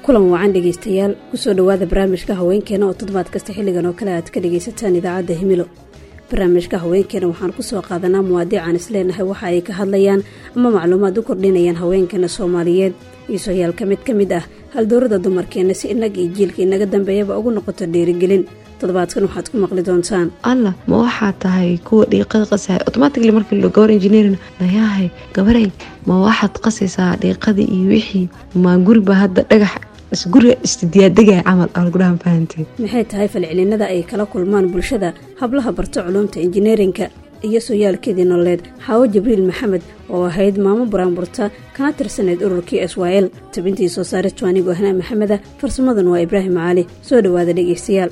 kulan wacan dhegaystayaal kusoo dhowaada barnaamijka haweenkeena oo toddobaad kasta xilligan oo kale aad ka dhagaysataan idaacadda himilo barnaamijka haweenkeena waxaan kusoo qaadanaa muwaadiican isleenahay waxa ay ka hadlayaan ama macluumaad u kordhinayaan haweenkeena soomaaliyeed iisoyaal ka mid ka mid ah haldoorada dumarkeenna si innaga iyo jiilka inaga dambeeyaba ugu noqoto dhiirigelin toddobaadkan waxaad ku maqli doontaan allah ma waxaa tahay kuwa dhiiqada qasahay automatically markii lo gabar engineerin nayahay gabaray ma waxaad qasaysaa dhiiqadii iyo wixii ma guriba hadda dhagax guriga isdiyaadegaya camal algudhahan fahanteen maxay tahay falcelinada ay kala kulmaan bulshada hablaha barto culuumta injineerinka iyo sooyaalkeedii nololeed xaawo jibriil maxamed oo ahayd maamo buraanburta kana tirsaneyd ururkii s y l tabintii soo saare tuanigo ahnaa maxameda farsamadan waa ibraahim caali soo dhowaada dhegaystayaal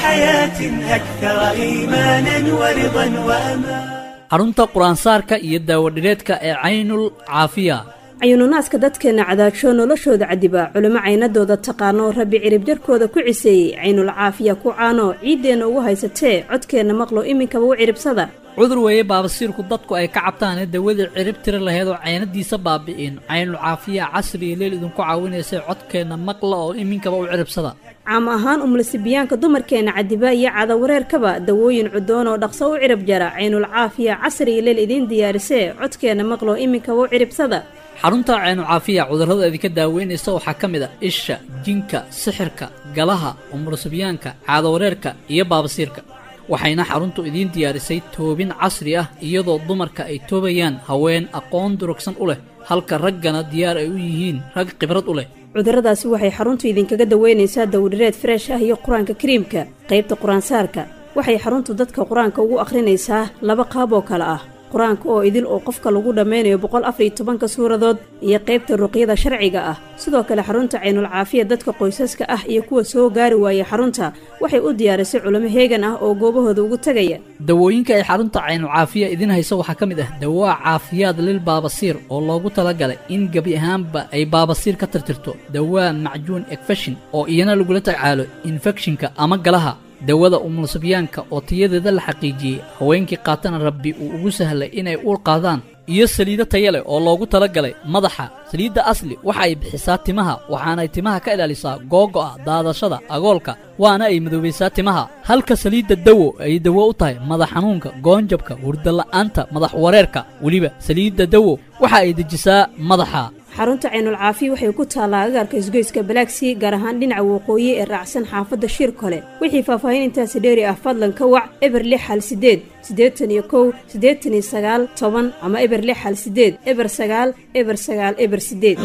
xarunta qur-aansaarka iyo daawadhireedka ee caynul caafiya cayuununaaska dadkeenna cadaagsho noloshooda cadiba culimo caynadooda taqaano rabbi ciribjarkooda ku ciseeyey caynul caafiya ku caano ciiddeenna ugu haysatee codkeenna maqlo iminkaba u ciribsada cudur weeye baabasiirku dadku ay ka cabtaane dawadii cirib tiri laheed oo caynadiisa baabi'in caynul caafiya casriya leel idinku caawinaysay codkeenna maqla oo iminkaba u ciribsada caam ahaan umlasibiyaanka dumarkeenna cadiba iyo cadawareerkaba dawooyin cudoon oo dhaqso u cirib jara caynul caafiya casriya leel idiin diyaarisee codkeenna maqlo iminkaba u ciribsada xarunta caynu caafiya cudurrada idinka daaweynaysa waxaa ka mid a isha jinka sixirka galaha umurasibyaanka caadawareerka iyo baabasiirka waxayna xaruntu idiin diyaarisay toobin casri ah iyadoo dumarka ay toobayaan haween aqoon durugsan u leh halka raggana diyaar ay u yihiin rag khibrad u leh cudurradaasi waxay xaruntu idinkaga daweynaysaa dawdhireed freesh ah iyo qur-aanka kariimka qaybta qur-aansaarka waxay xaruntu dadka qur-aanka ugu akhrinaysaa laba qaab oo kale ah qur-aanka oo idil oo qofka lagu dhammaynayo boqol afar iyo tobanka suuradood iyo qaybta ruqyada sharciga ah sidoo kale xarunta caynul caafiya dadka qoysaska ah iyo kuwa soo gaari waaya xarunta waxay u diyaarisay culimo heegan ah oo goobahooda ugu tegaya dawooyinka ay xarunta caynul caafiya idiin hayso waxaa ka mid ah dawaa caafiyaad lil baabasiir oo loogu talagalay in gebi ahaanba ay baabasiir ka tirtirto dawaa macjuun ekfeshin oo iyana lagula tacaalo infekshinka ama galaha dawada umulsibyaanka oo tayadeeda la xaqiijiyey haweenkii qaatana rabbi uu ugu sahlay inay uur qaadaan iyo saliido taya leh oo loogu talagalay madaxa saliidda asli waxa ay bixisaa timaha waxaanay timaha ka ilaalisaa googo'a daadashada agoolka waana ay madoobaysaa timaha halka saliidda dawo ay dawo u tahay madax xanuunka goonjabka hurdala'aanta madax wareerka weliba saliidda dawo waxa ay dejisaa madaxa xarunta caynul caafiya waxay ku taallaa agaarka isgoyska balaagsii gaar ahaan dhinaca waqooyi ee raacsan xaafadda shir kole wixii faahfaahin intaasi dheeri ah fadlan ka wac eber lix hal sideed siddeetan iyo kow siddeetan iyo sagaal toban ama eber lix hal sideed eber sagaal eber sagaal eber sideed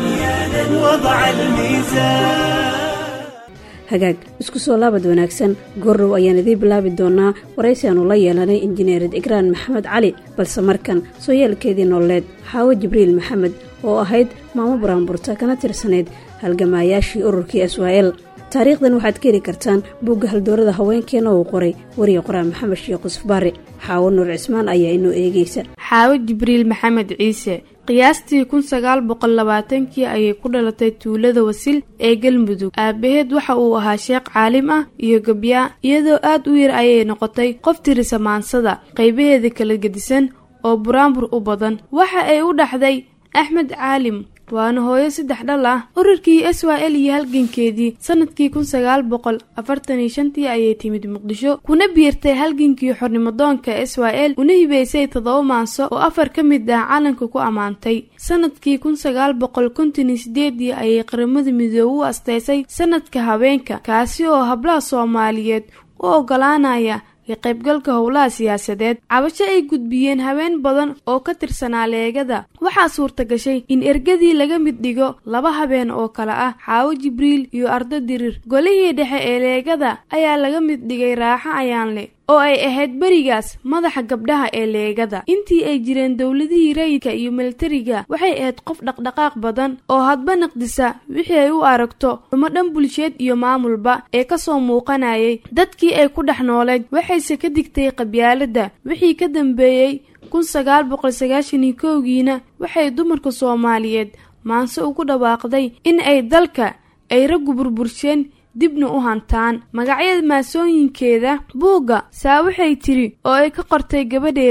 hagaag isku soo laabad wanaagsan goordhow ayaan idiin bilaabi doonaa waraysi aanu la yeelanay injineerid igraan maxamed cali balse markan sooyaalkeedii nololeed xaawo jibriil maxamed oo ahayd maamo buraanburta kana tirsanayd halgamaayaashii ururkii s y l taariikhdan waxaad ka heli kartaan buugga haldoorada haweenkeena uu qoray wariya qoraan maxamed sheekh yusuf baare xaawo nuur cismaan ayaa inoo eegaysa xaawo jibriil maxamed ciise qiyaastii kun sagaal boqol labaatankii ayay ku dhalatay tuulada wasil ee galmudug aabaheed waxa uu ahaa sheekh caalim ah iyo gabyaa iyadoo aad u yar ayay noqotay qof tirisa maansada qaybaheeda kala gedisan oo buraanbur u badan waxa ay u dhaxday axmed caalim waana hooyo saddex dhal ah ururkii s y l iyo halgankeedii sanadkii kun sagaal boqol afartan iyo shantii ayay timid muqdisho kuna biirtay halgankii xornimadoonka s y l una hibeysay toddoba maanso oo afar ka mid ah calanka ku ammaantay sanadkii kun sagaal boqol konton iyo sideedii ayay qaramada midoobe u asteysay sanadka haweenka kaasi oo hablaha soomaaliyeed u ogolaanaya ka qaybgalka howlaha siyaasadeed cabasho ay gudbiyeen haween badan oo ka tirsanaa leegada waxaa suurta gashay in ergadii laga mid dhigo laba habeen oo kale ah xaawo jibriil iyo ardo dirir golihii dhexe ee leegada ayaa laga mid dhigay raaxo ayaanle oo ay ahayd berigaas madaxa gabdhaha ee leegada intii ay jireen dowladihii rayidka iyo militariga waxay ahayd qof dhaqdhaqaaq badan oo hadba naqdisa wixii ay u aragto xumo dhan bulsheed iyo maamulba ee kasoo muuqanayay dadkii ay ku dhex nooleed waxayse ka digtay qabyaaladda wixii ka dambeeyey kun sagaal boqol sagaashan iyo kowgiina waxay dumarka soomaaliyeed maanse ugu dhawaaqday in ay dalka ay raggu burbursheen dibna u hantaan magacyada maasooyinkeeda buugga saa waxay tiri oo ay ka qortay gabadheeda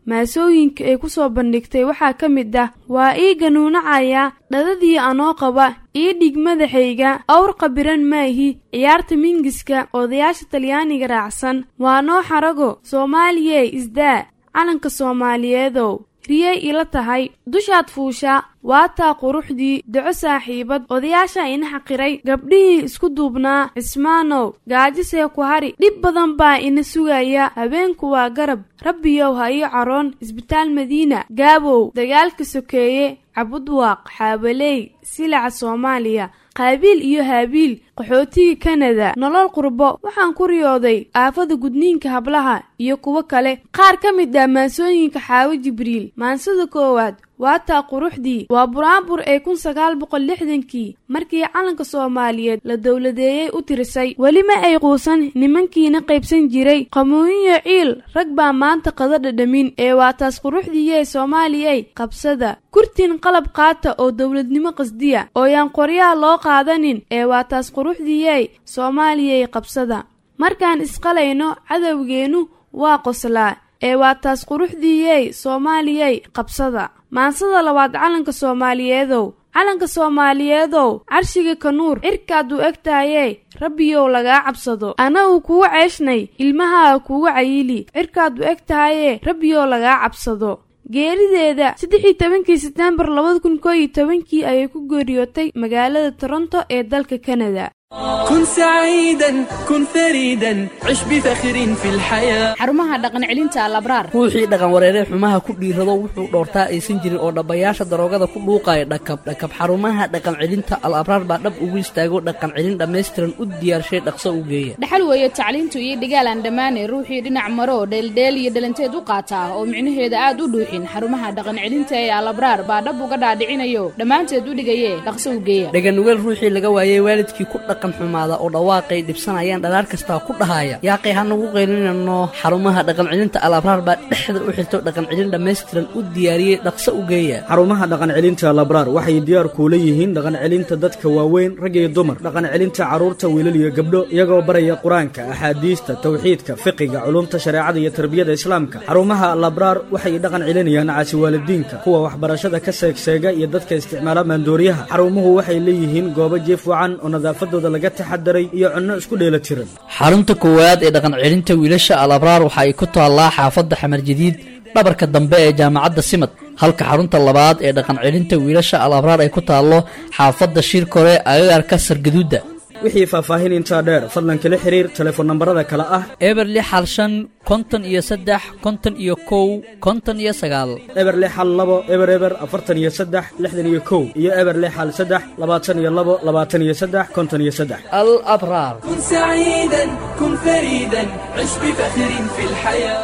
maasooyinka ay ku soo bandhigtay waxaa ka mid ah waa ii ganuunacaya dhadadii anoo qaba ii dhig madaxayga awr qabiran maahi ciyaarta mingiska odayaasha talyaaniga raacsan waa noo xarago soomaaliyey isdaa calanka soomaaliyeedow riyay ila tahay dushaad fuusha waataa quruxdii daco saaxiibad odayaasha ina xaqiray gabdhihii isku duubnaa cismaanow gaajisee ku hari dhib badan baa ina sugaya habeenku waa garab rabbiyow ha ii caroon isbitaal madiina gaabow dagaalka sokeeye cabudwaaq xaabaley silaca soomaaliya qaabiil iyo haabiil qaxootiga kanada nolol qurbo waxaan ku riyooday aafada gudniinka hablaha iyo kuwo kale qaar ka mid ah maansooyinka xaawo jibriil maansada koowaad waataa quruxdii waa buraanbur ee kun sagaal boqol lixdankii markii calanka soomaaliyeed la dowladeeyey u tirisay weli ma ay quusan nimankiina qaybsan jiray qamooyiyo ciil rag baa maanta qada dhadhamin ee waa taas quruxdiiyee soomaaliyey qabsada kurtin qalab qaata oo dowladnimo qasdiya ooyaan qoryaha loo qaadanin ee waa taas quruxdiiyey soomaaliyey qabsada markaan isqalayno cadowgeennu waa qoslaa ee waa taas quruxdiiyey soomaaliyey qabsada maansada labaad calanka soomaaliyeedow calanka soomaaliyeedow carshiga kanuur cirkaad u eg tahaye rabbiyow lagaa cabsado anagu kugu ceeshnay ilmahaa kugu cayili cirkaad u eg tahaye rabbiyow lagaa cabsado geerideeda saddexii tobankii setembar labada kun koo iyo tobankii ayay ku geeriyootay magaalada toronto ee dalka kanada كن سعيدا كن فريدا عش بفخر في الحياة xarumaha dhaqan celinta alabraar ruuxii dhaqan wareeree xumaha ku dhiirado wuxuu dhoortaa aysan jirin oo dhabbayaasha daroogada ku dhuuqaya dhakab dhakab xarumaha dhaqan celinta al abraar baa dhab ugu istaago dhaqan celin dhammaystiran u diyaarshay dhaqso u geeya dhaxal weeye tacliintu iyo dhigaal aan dhammaane ruuxii dhinac maro dheeldheel iyo dhalanteed u qaata oo micnaheeda aad u dhuuxin xarumaha dhaqan celinta ee alabraar baa dhab uga dhaadhicinayo dhammaanteed u dhigaye dhaqso u geeya dhaganugeel ruuxii laga waayey waalidkii ku dhaqan xumaada oo dhawaaqay dhibsanayaan dhalaar kastaa ku dhahaya yaaqay hanagu qaylinano xarumaha dhaqan celinta al abraar baa dhexda u xirto dhaqan celin dhammaystiran u diyaariyey dhaqso u geeya xarumaha dhaqan celinta labraar waxay diyaar kuula yihiin dhaqan celinta dadka waaweyn rag iyo dumar dhaqan celinta carruurta wiilal iyo gabdho iyagoo baraya qur-aanka axaadiista tawxiidka fiqiga culumta shareecada iyo tarbiyada islaamka xarumaha labraar waxay dhaqan celinayaan caasi waalidiinka kuwa waxbarashada ka seegseega iyo dadka isticmaala maandooriyaha xarumuhu waxay leeyihiin goobo jiif wacan oo nadaafadooda laga taxadaray iyo cunno isku dheelatiran xarunta koowaad ee dhaqan celinta wiilasha al abraar waxa ay ku taallaa xaafadda xamar jadiid dhabarka dambe ee jaamacadda simad halka xarunta labaad ee dhaqan celinta wiilasha al abraar ay ku taallo xaafadda shirkore agagarka sargaduudda wixii faahfaahin intaa dheer fadlan kala xiriir telefoon nambarada kale ah eber lix hal shan konton iyo saddex konton iyo kow konton iyo sagaal eber lix hal labo eber eber afartan iyo saddex lixdan iyo kow iyo eber lix hal saddex labaatan iyo labo labaatan iyo saddex konton iyo saddex al abraar كن سعيدا كن فريدا عش بفخر في الحياة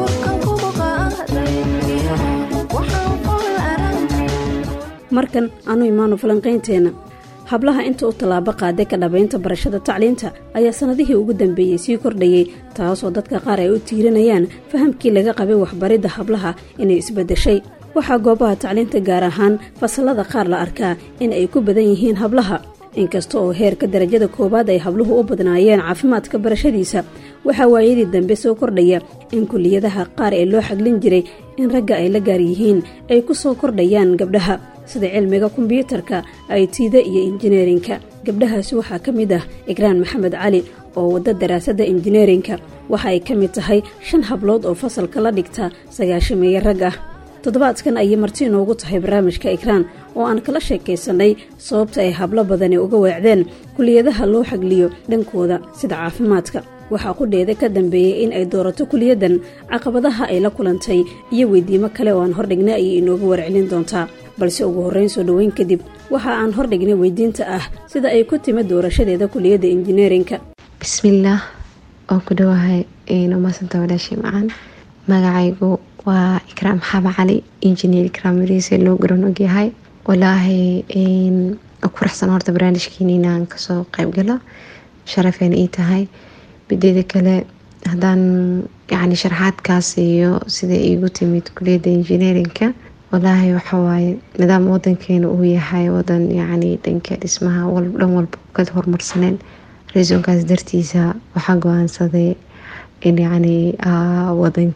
markan anu imaano falanqaynteenna hablaha inta u tallaabo qaaday ka dhabaynta barashada tacliinta ayaa sannadihii ugu dambeeyey sii kordhayey taasoo dadka qaar ay u tiirinayaan fahamkii laga qabay waxbaridda hablaha inay isbeddeshay waxaa goobaha tacliinta gaar ahaan fasallada qaar la arkaa in ay ku badan yihiin hablaha inkasta oo heerka darajada koowaad ay habluhu u badnaayeen caafimaadka barashadiisa waxaa waayadii dambe soo kordhaya in kuliyadaha qaar ee loo xaglin jiray in ragga ay la gaar yihiin ay ku soo kordhayaan gabdhaha sida cilmiga kombyuutarka aytida iyo injineerinka gabdhahaasi waxaa ka mid ah igraan maxamed cali oo wadda daraasadda injineerinka waxa ay ka mid tahay shan hablood oo fasalka la dhigta sagaashameeye rag ah toddobaadkan ayay marti inoogu tahay barnaamijka ikraan oo aan kala sheekaysannay sababta ay hablo badani uga weecdeen kuliyadaha loo xagliyo dhankooda sida caafimaadka waxaa qudheeda ka dambeeyey in ay doorato kuliyaddan caqabadaha ay la kulantay iyo weydiimo kale oo aan hordhignay ayay inooga warcelin doontaa balse ugu horrayn soo dhoweyn kadib waxa aan hordhignay weydiinta ah sida ay ku timid doorashadeeda kuliyadda injineerinka bismillaah waan ku dhawahay nomaasanta walaashii macaan magacaygu waa ikraam xaba cali injineer ikraam mariise loo garan ogyahay walaahi ku faraxsan horta barnaamijkiina inaan kasoo qeybgalo sharafeen ii tahay mideeda kale haddaan yani sharaxaadkaas iyo sida iigu timid kuliyadda injineerinka walaahi waxawaaye nidaam wadankeena uu yahay wadan yani dhanka dhismaha dhan walba ka horumarsaneen reesonkaas dartiisa waxaa go-aansaday in yani wadanka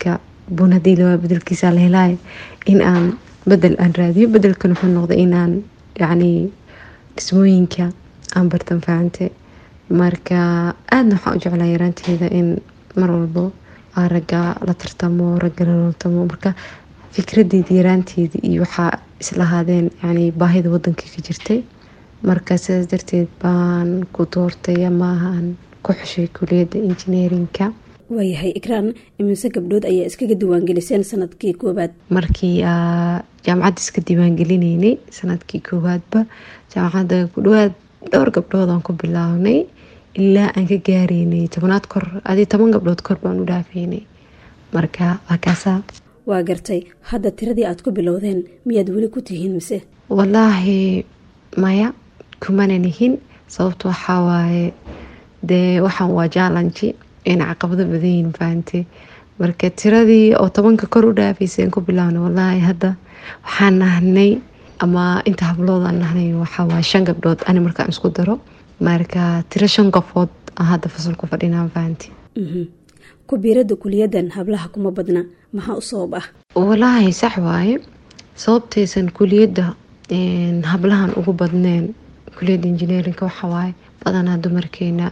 bun haddii lawaa bedelkiisa la helaayo in aan bedel aan raadiyo bedelkan wuxuu noqday inaan yacni dhismooyinka aan bartan fahamte marka aadna waxaan u jeclaa yaraanteeda in mar walbo aa ragga la tartamo ragga la looltamo marka fikradeeda yaraanteeda iyo waxaa islahaadeen yani baahida wadanka ka jirtay marka sidaas darteed baan ku doortay amaahaan ku xushay kuliyadda injineerinka waayahay ikraan imise gabdhood ayaa iskaga diiwaangeliseen sanadkii koowaad markii jaamacadda iska diiwaangelinaynay sanadkii koowaadba jaamacadda ku dhawaad dhowr gabdhood aan ku bilaabnay ilaa aan ka gaareynay tobanaad kor adii toban gabdhood kor baan u dhaafaynay marka waa kaasaa waa gartay hadda tiradii aad ku bilowdeen miyaad weli ku tihiin mise wallaahi maya kumana nihin sababta waxaa waaye dee waxaan waa jaalanji ina caqabado badanyihin fahante marka tiradii oo tobanka kor u dhaafayseen ku bilaabna wallaahi hadda waxaan nahnay ama inta hablood aan nahnay waxawaaye shan gabdhood ani markaan isku daro marka tiro shan qofood aan hadda fasalku fadhinaan fahanti ku biirada kuliyadan hablaha kuma badna maxaa u sabab ah walaahi sax waaye sababtaysan kuliyadda hablahan ugu badneen kuliyadda injineerinka waxawaaye badanaa dumarkeena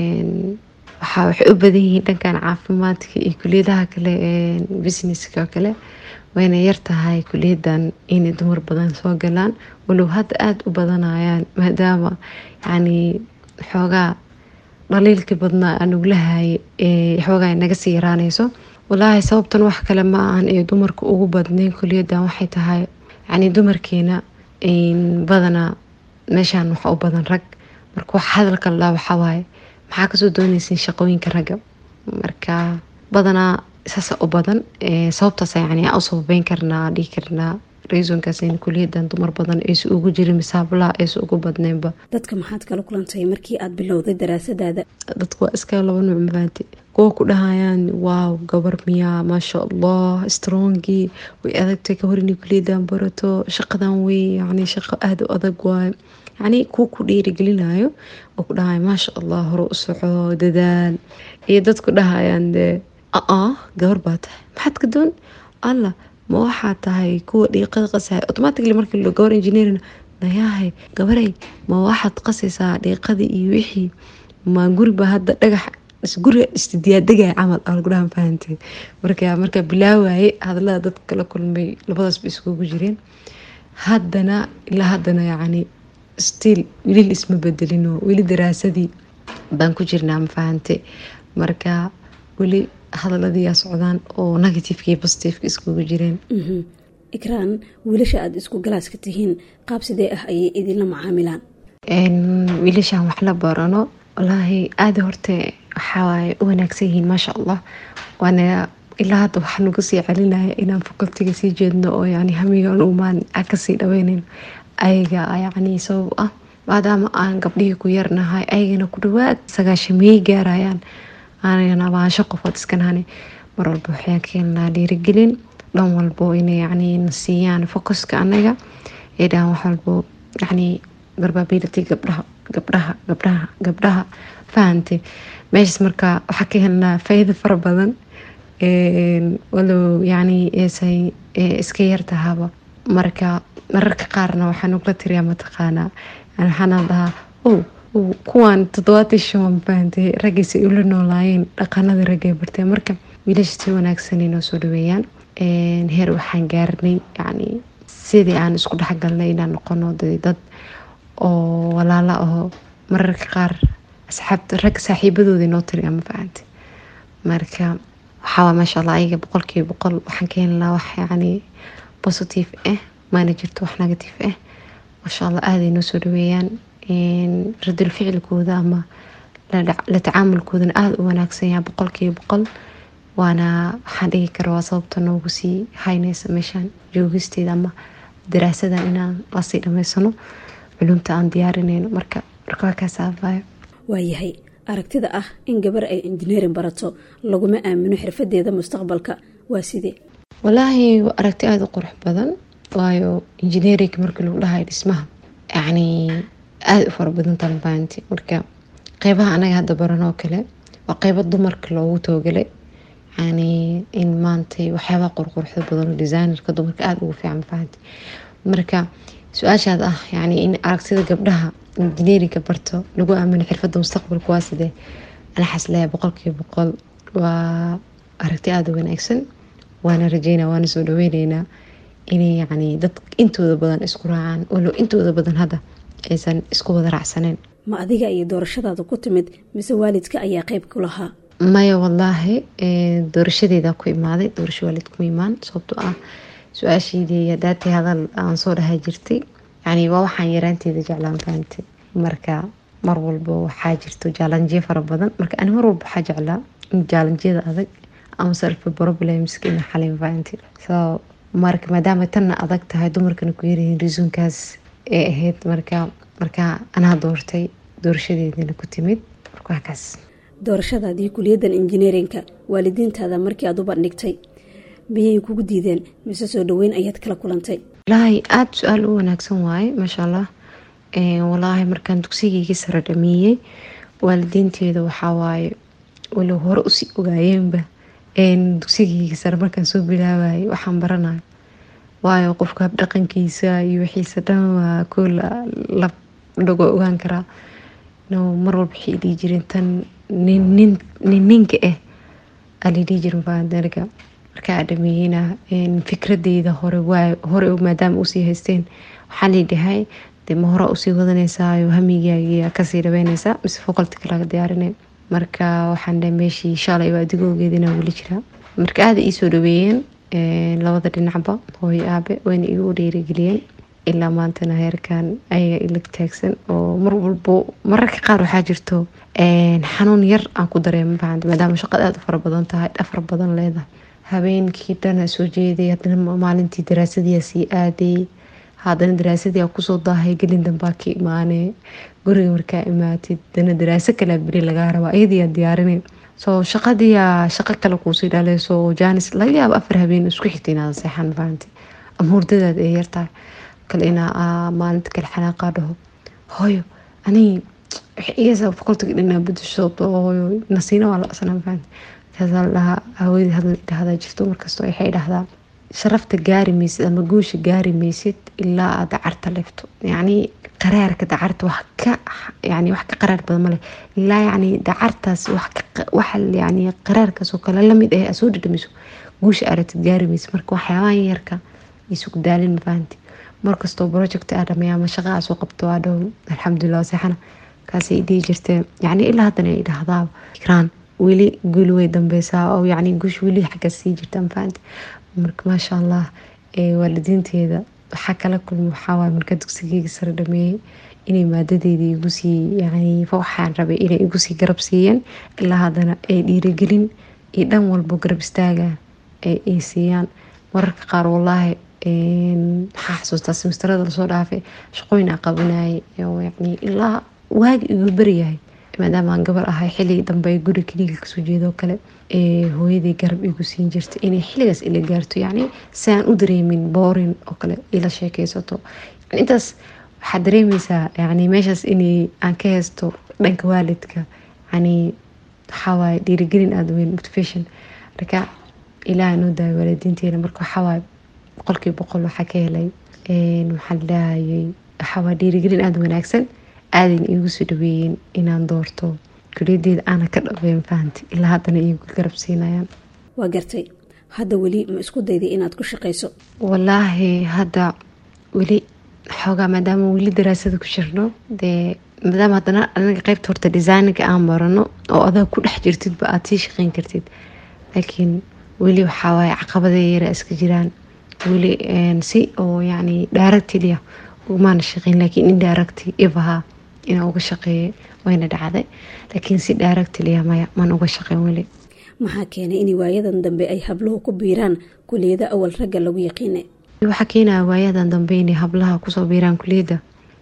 waxaa waxay u badan yihiin dhankan caafimaadka iyo kuliyadaha kale businesska kale wayna yartahay kuliyadan inay dumar badan soo galaan walow hadda aada u badanayaan maadaama yani xoogaa dhaliilkii badnaa aan uglahaye xoogaa naga sii yaraanayso walaahi sababtan wax kale ma ahan ee dumarka ugu badnayn kuliyadan waxay tahay yani dumarkeena badanaa meeshaan waxa u badan rag marka wax hadalka lalaa waxawaaye maxaa kasoo doonaysin shaqooyinka ragga marka badanaa saasa u badan sababtaas yani u sababeyn karnaa dhihi karnaa reasonkaas kuliyadan dumar badan aysa ugu jirin misaablaha aysa ugu badneynba dadka maxaad kala kulantay markii aad bilowday daraasadaada dadka waa iska laba nuuc mafahanti kuwa ku dhahayaan waaw gabar miyaa maasha allah strongii way adagtay ka hor inay kuliyadan barato shaqadan wey yani shaqo aada u adag waayo yani kuwa ku dhiirigelinayo oo ku dhahaya maasha allah hore u soco dadaal iyo dadku dhahayaan dee aa gabar baa tahay maxaad ka doon alla ma waxaa tahay kuwa dhiiqada qasahay automatically markii lo gabar engineering nayahay gabaray ma waxaad qasaysaa dhiiqadii iyo wixii ma guriba hadda dhagax guriga istidiyaadegaya camal algudhahan fahantay marka markaa bilaawaye hadalada dadka kala kulmay labadaasba iskugu jireen haddana ilaa haddana yacni stiil weli isma bedelino weli daraasadii baan ku jirnaa ma fahante marka weli hadaladiiyaa socdaan oo negativeka iyo positiveka iskugu jireen ikraan wiilasha aada isku galaaska tihiin qaab sidee ah ayay idinla macaamilaan wiilashaan wax la barano walaahi aada horte waxawaaye u wanaagsan yihiin maasha allah waana ilaa hadda waxaa nagu sii celinaya inaan facultiga sii jeedno oo yani hamigan umaan aan kasii dhaweyneyn ayaga yani sabab ah maadaama aan gabdhihii ku yarnahay ayagana ku dhawaad sagaashamiyey gaarayaan aanagana abaansho qofood iskanahane mar walba waxayaan ka helnaa dhiirigelin dhan walbo inay yani na siiyaan focuska anaga ee dhahan wax walbo yani barbability gabdhaha gabdhaha gabdhaha gabdhaha fahante meeshaas marka waxaa ka helnaa faa'iido fara badan walow yani eesay iska yartahaba marka mararka qaarna waxaa nugla tiriyaa mataqaanaa waxaana dhahaa o kuwaan toddobaatan shan fahantay raggiisa ay ula noolaayeen dhaqanadii raggay barteen marka wiilasha si wanaagsan inoo soo dhaweeyaan heer waxaan gaarnay yani sidii aan isku dhexgalnay inaan noqono dad oo walaala aho mararka qaar asxaabta rag saaxiibadooda inoo tiriya ma fahantay marka waxaa maasha allah ayaga boqolkiiba boqol waxaan ka helnaa wax yani positive ah maana jirto wax negative ah maasha allah aada inoo soo dhaweeyaan radul ficilkooda ama la tacaamulkoodana aada u wanaagsan yaha boqolkiiba boqol waana waxaan dhigi kara waa sababta noogu sii haynaysa meeshaan joogisteeda ama daraasadan inaan lasii dhamaysano culumta aan diyaarinayno marka marka waa kaasaabayo waayahay aragtida ah in gabar ay injineerin barato laguma aamino xirfadeeda mustaqbalka waa sidee walaahi waa aragti aada u qurux badan waayo injineerinka markii lagu dhahayo dhismaha yacni aada u fara badan talbaanti marka qeybaha anaga hadda baran oo kale waa qeybo dumarka loogu toogalay yani in maantay waxyaabaha qurquruxda badan oo designerka dumarka aada ugu fiican fahanti marka su-aashaad ah yani in aragtida gabdhaha injineerinka barto lagu aamino xirfadda mustaqbalka waa sidee ana xasleeya boqolkiiba boqol waa aragti aada u wanaagsan waana rajeynaa waana soo dhaweyneynaa inay yani dad intooda badan isku raacaan walo intooda badan hadda aysan isku wada raacsaneen ma adiga iyo doorashadaada ku timid mise waalidka ayaa qeyb ku lahaa maya wallaahi doorashadeeda ku imaaday doorasho waalid kuma imaan sababtoo ah su-aasheydii hadaatay hadal aan soo dhahay jirtay yani waa waxaan yaraanteeda jeclaan fahamtay marka mar walba waxaa jirto jaalanjiyo fara badan marka ani mar walba waxaa jeclaa in jaalanjiyada adag ama self problemska ina xalin fahamtay so marka maadaama tanna adag tahay dumarkana ku yaryihiin risuunkaas ee ahayd marka marka anaa doortay doorashadeedana ku timid markaakaas doorashadaadii kuliyaddan injineerinka waalidiintaada markii aad u bandhigtay miyay kugu diideen mise soo dhaweyn ayaad kala kulantay walaahi aada su-aal u wanaagsan waaye maasha allah walaahi markaan dugsigeygii sare dhameeyey waalidiinteeda waxaa waaye walow hore usii ogaayeenba dugsigeyga sare markaan soo bilaabayay waxaan baranayo waayo qofka habdhaqankiisa iyo wixiisa dhan waa koo lago ogaan karaa mar walba waxay dhihi jireen tan nin ninka ah alidhihi jirin faandarga markaa a dhameeyeyna fikradeyda hore hore maadaama usii haysteen waxaa liidhahay de ma hore usii wadanaysaa hamigaaga kasii dhabeynaysaa mise foqolti kalaga diyaarinay marka waxaan dhahay meeshii shalay waa adigoogeedina weli jiraa marka aada iisoo dhaweeyeen labada dhinacba hooyo aabe wayna igu dhiirigeliyeen ilaa maantana heerkan ayaga ilag taagsan oo mar walbo mararka qaar waxaa jirto xanuun yar aan ku dareema fahamta maadaama shaqada aada u fara badan tahay dhafar badan leedahay habeenkii dhana soo jeeday haddana maalintii daraasadii sii aaday haddana daraasadii kusoo daahay gelin dambaa ka imaanee guriga markaa imaatid dana daraaso kalea beri lagaa rabaa iyadiiyaa diyaarinay soo shaqadiiyaa shaqo kale kuusii dhaleyso jaanis laga yaabo afar habeen isku xigta inaada seexan fahamta ama hurdadaada ee yartahay kale inaa maalinta kale xanaaqaa dhaho hooyo anii iyasaa boqoltiga dhinaa bedesho hooyo nasiina waa la asnaa fahamta markaasaa la dhahaa haweeney hadal dhahdaa jirto markastoo waxay dhahdaa sharafta gaari maysid ama guusha gaari maysid ilaa aad dacarta leefto yacni qaraarka dacarta wax ka yani wax ka qaraar badan male ilaa yacni dacartaas wax ka wax yani qaraarkaas oo kale lamid ah soo dhadhamiso guusha aragtid gaari maysid marka waxyaabahan yarka isugu daalin mafahanti markastoo project aa dhameeya ama shaqa aa soo qabto aa dhow alxamdulilah seexana kaasay dhihi jirtee yacni ilaa haddana ay dhahdaa ikraan weli guuli way dambeysaa oo yacni guush weli xagga sii jirta mafahanti marka maasha allah waalidiinteeda waxaa kala kulma waxaawaay markaa dugsigeyga sare dhameeyey inay maadadeeda igusii yani waxaan rabay inay igusii garab siiyeen ilaa haddana ay dhiirigelin iyo dhan walbo garab istaaga ay siiyaan mararka qaar walaahi waxaa xasuustaa semesterada lasoo dhaafay shaqooyin aa qabanayay yani ilaa waagi igu beryahay maadaama aan gabar ahay xiligi dambe guri keliga kasoo jeedoo kale hooyadii garab igu siin jirta inay xiligaas ila gaarto yacni si aan u dareemin boorin oo kale ila sheekeysato intaas waxaad dareemeysaa yani meeshaas inay aan ka haysto dhanka waalidka yani waxawaaye dhiirigelin aada weyn motivation marka ilaaha noo daaya waalidiinteena marka waxawaaye boqolkiiba boqol waxaa ka helay waxaan lahayay waxawaaye dhiirigelin aada wanaagsan aadayna iigu soo dhaweeyeen inaan doorto kuliyadeeda aana ka dhabeyn fahanti ilaa haddana iigu garab siinayaan waa gartay hadda weli ma isku dayday inaad ku shaqayso walaahi hadda weli xoogaa maadaama weli daraasada ku jirno dee maadaama haddana anaga qeybta horta designinka aan barano oo adaa ku dhex jirtidba aada sii shaqeyn kartid laakiin weli waxawaaye caqabada yara iska jiraan weli si oo yacni daaragtiliya umaana shaqeyn laakiin indiracti ifaha inaan uga shaqeeyay wayna dhacday laakiin si daaragtiliya maya maan uga shaqeyn weli maxaa keenay in waayadan dambe ay habluhu ku biiraan kuliyada awal ragga lagu yaqiinay waxaa keenaya waayadan dambe inay hablaha kusoo biiraan kuliyadda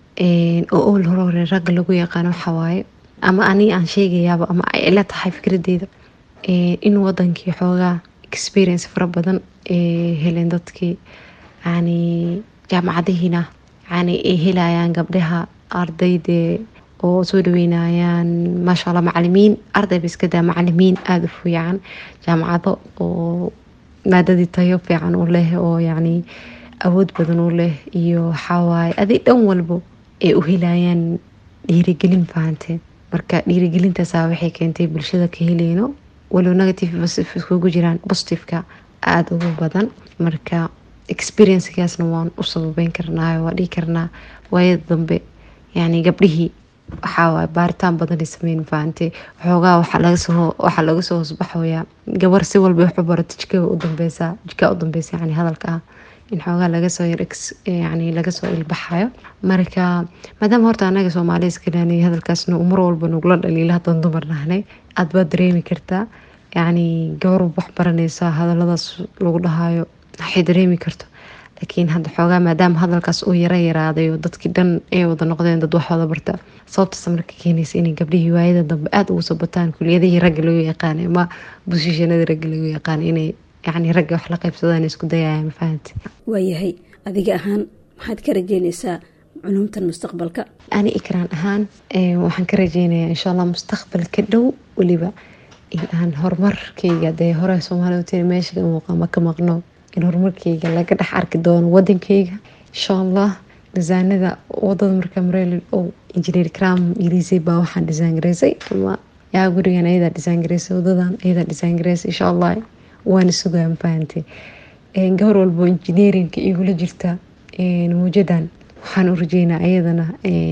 oo ol hore hore ragga lagu yaqaano waxawaaye ama aniga aan sheegayaaba ama ay ila tahay fikradeyda in wadankii xoogaa experience fara badan heleen dadkii yani jaamacadihiina yani ay helayaan gabdhaha ardaydee oo soo dhaweynayaan maasha allah macalimiin ardayba iska daa macalimiin aada u fiican jaamacado oo maadadii tayo fiican u leh oo yacni awood badan u leh iyo waxawaaye adig dhan walbo ay u helayaan dhiirigelin fahanteen marka dhiirigelintaasaa waxay keentay bulshada ka heleyno walow negative iskugu jiraan positiveka aada ugu badan marka experiencekaasna waan u sababeyn karnaayo waa dhihi karnaa waayada dambe yani gabdhihii waxaawaay baaritaan badanay sameyn fahamte waxoogaa waxaa lagasoo waxaa laga soo hoosbaxoyaa gabar si walba waxu barato jikada u dambeysa jikaa u dambeysa yani hadalka ah in xoogaa lagasoo yani lagasoo ilbaxayo marka maadaama horta anaga soomaaliya iskalaanay hadalkaasna uu mar walba nugula dhaliila haddaan dumar nahnay aada baad dareemi kartaa yacni gabar wax baranaysa hadaladaas lagu dhahayo waxay dareemi karto laakiin hadda xoogaa maadaama hadalkaas uu yara yaraaday oo dadkii dhan ay wada noqdeen dad wax wada barta sababtaas marka keenaysa inay gabdhihii waayada dambe aada ugu soo bataan kuliyadihii ragga lagu yaqaanay ama busishanadii ragga lagu yaqaanay inay yacni ragga wax la qaybsadaan isku dayaya mafahante waayahay adiga ahaan maxaad ka rajeynaysaa culumtan mustaqbalka ani ikraan ahaan waxaan ka rajeynayaa insha allah mustaqbalka dhow weliba in aan horumarkayga dee hore soomaaliya utiri meesha ka muuqa ma ka maqno in horumarkayga laga dhex arki doono wadankayga insha allah disaanada wadada markaa mareel oo injineer cram ilisay baa waxaan disaan gareysay ama yaa gurigan ayadaa disaan gareysay wadadan ayadaa disaan gareysay insha allah waana sugaa mafahantay gabar walbo injineerinka igula jirta mawjadan waxaan u rajeynaa ayadana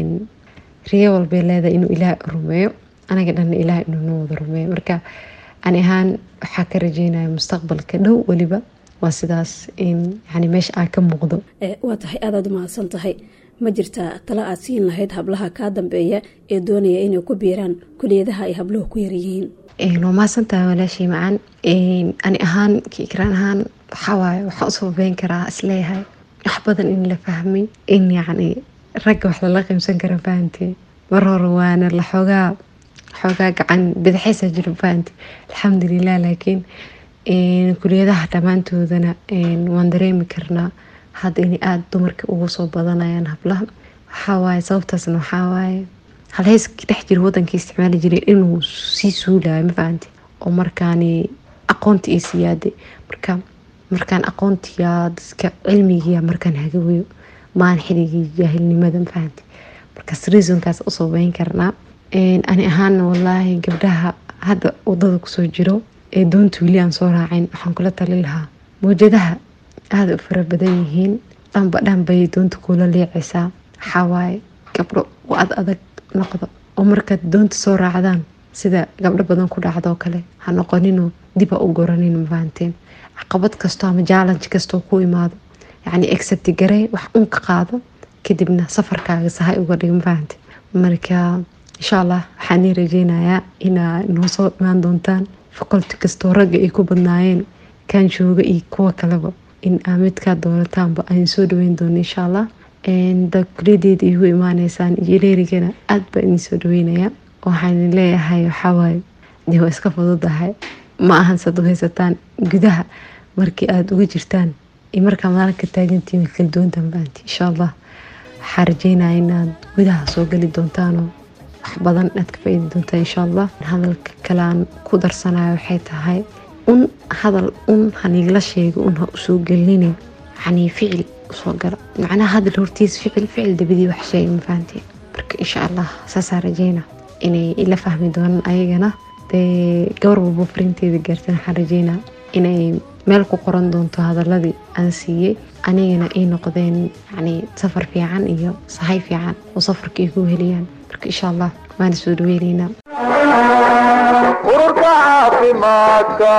riyo walbay leedahay inuu ilaah rumeeyo anaga dhanna ilaah inuu noo wada rumeeyo marka ani ahaan waxaa ka rajeynaya mustaqbalka dhow weliba waa sidaas in yani meesha aa ka muuqdo waa tahay aadaad umahadsan tahay ma jirtaa tala aad siin lahayd hablaha kaa dambeeya ee doonaya inay ku biiraan kuliyadaha ay habluhu ku yaryihiin waa mahadsantahay walaashii macaan ani ahaan kiikraan ahaan waxawaaye waxaan usoo beyn karaa isleeyahay wax badan in la fahmay in yacni ragga wax lala qiimsan kara fahantee mar hore waana la xoogaa xoogaa gacan badaxaysa jira fahante alxamdulilah laakiin kuliyadaha dhammaantoodana waan dareemi karnaa hadda inay aada dumarka ugu soo badanayaan hablaha waxawaaye sababtaasna waxawaaye halheyska dhex jira wadankii isticmaali jiray inuu sii suulayo mafahante oo markaani aqoonti ay siyaaday marka markaan aqoontiya dadka cilmigiya markaan hagaweyo maan xiligii jaahilnimada mafahante markaas reasonkaas usoo beyn karnaa ani ahaana walaahi gabdhaha hadda wadada kusoo jiro ee doonta weli aan soo raacin waxaan kula tali lahaa mawjadaha aada u fara badan yihiin dhanba dhan bay doonta kula leecaysaa waxawaaye gabdho ad adag noqdo oo markaad doonta soo raacdaan sida gabdho badan ku dhacdoo kale ha noqonino diba u goranin mafahanteen caqabad kasto ama jaalanj kastoo ku imaado yacni excepti garey wax un ka qaado kadibna safarkaaga sahay uga dhig mafahante marka insha allah waxaan ii rajeynayaa inaa noo soo imaan doontaan faculty kastoo ragga ay ku badnaayeen kaan jooga iyo kuwa kaleba in aa midkaa doonataanba aan soo dhaweyn doono insha allah da kuliyadeeda igu imaaneysaan injineerigana aada baa idin soo dhaweynayaa waxaan leeyahay waxawaaye dee waa iska fududahay ma ahan sad u haysataan gudaha markii aada uga jirtaan iyo markaa maalinka taagantiin kala duwantan baanti insha allah waxaa rajeynaya inaad gudaha soo geli doontaanoo wax badan aad ka faa-idi doontaan insha allah hadalka kale aan ku darsanayo waxay tahay un hadal un hanigla sheego un ha usoo gelinin yacni ficil usoo gala macnaha hadal hortiis ficil ficil dabadii wax sheega ma fahanteen marka insha allah saasaa rajeyna inay ila fahmi doonaan ayagana dee gabar walbo farinteeda gaartan waxaan rajeynaa inay meel ku qoran doonto hadaladii aan siiyey anigana ay noqdeen yacni safar fiican iyo sahay fiican oo safarka ay ku heliyaan marka insha allah waana soo dhaweyneynaa ururka caafimaadka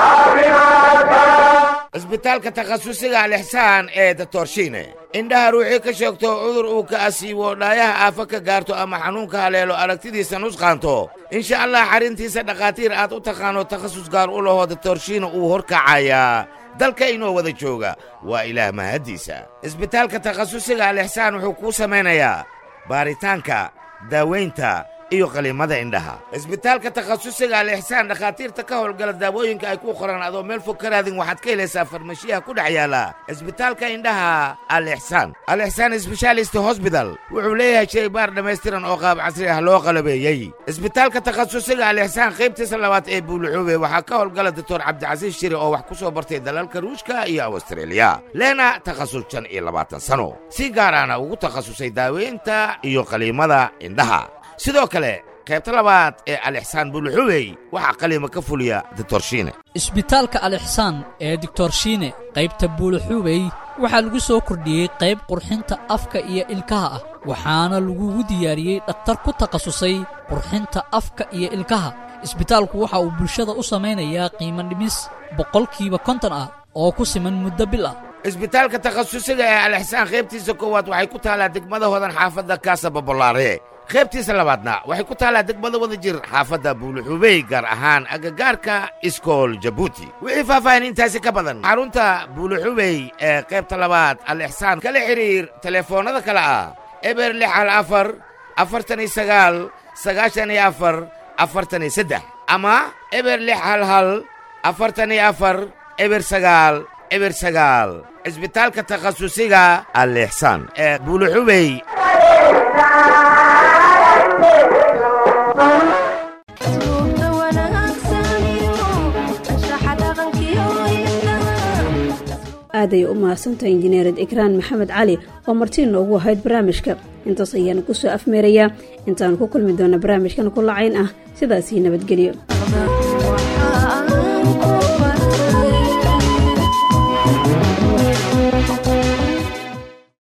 cisbitaalka takhasusiga alixsaan ee datorshiine indhaha ruuxii ka sheegto cudur uu ka asiibo dhaayaha aafo ka gaarto ama xanuunka haleelo aragtidiisa nusqaanto insha allah xarrintiisa dhakhaatiir aad u taqaano takhasus gaar u laho datorshiine uu horkacayaa dalka inoo wada jooga waa ilaah mahaddiisa cisbitaalka takhasusiga alixsaan wuxuu kuu samaynayaa baaritaanka daawaynta iyo qaliimada indhaha isbitaalka takhasusiga alixsaan dhakhaatiirta ka howlgala daawooyinka ay ku qoraan adoo meel fog ka raadin waxaad ka helaysaa farmashiyaha ku dhex yaala isbitaalka indhaha alixsaan alixsaan sbeshaalist hosbital wuxuu leeyahay shaybaar dhammaystiran oo qaab casri ah loo qalabeeyey isbitaalka takhasusiga alixsaan qaybtiisa labaad ee buuluxuube waxaa ka howlgala doctor cabdicasiis shiri oo wax ku soo bartay dalalka ruushka iyo awstreeliya leena takhasus shan iyo labaatan sano si gaaraana ugu takhasusay daaweynta iyo qaliimada indhaha sidoo kale qaybta labaad ee alixsaan buuluxubey waxaa qaliima ka fuliya doctor shiine isbitaalka alixsaan ee doctor shiine qaybta buuluxubey waxaa lagu soo kordhiyey qayb qurxinta afka iyo ilkaha ah waxaana lagugu diyaariyey dhakhtar ku takhasusay qurxinta afka iyo ilkaha isbitaalku waxa uu bulshada u samaynayaa qiimo dhimis boqolkiiba konton ah oo ku siman muddo bil ah isbitaalka takhasusiga ee alixsaan qaybtiisa koowaad waxay ku taallaa degmada hodan xaafadda kaasa babolaare qaybtiisa labaadna waxay ku taallaa degmada wada jir xaafadda buuluxubey gaar ahaan agagaarka iskool jabuuti wixii faahfaahin intaasi ka badan xarunta buuluxubey ee qaybta labaad alixsaan kala xidhiir telefoonnada kale ah eber lix hal afar afartan iyo sagaal sagaashan iyo afar afartan iyo saddex ama eber lix hal hal afartan iyo afar eber sagaal eber sagaal isbitaalka takhasusiga alixsaan ee buuluxubey aaday u mahadsantahay injineered ikraan maxamed cali oo martii noogu ahayd barnaamijka intaas ayaanu ku soo afmeerayaa intaanu ku kulmi doona barnaamijkan ku lacayn ah sidaasii nabadgelyo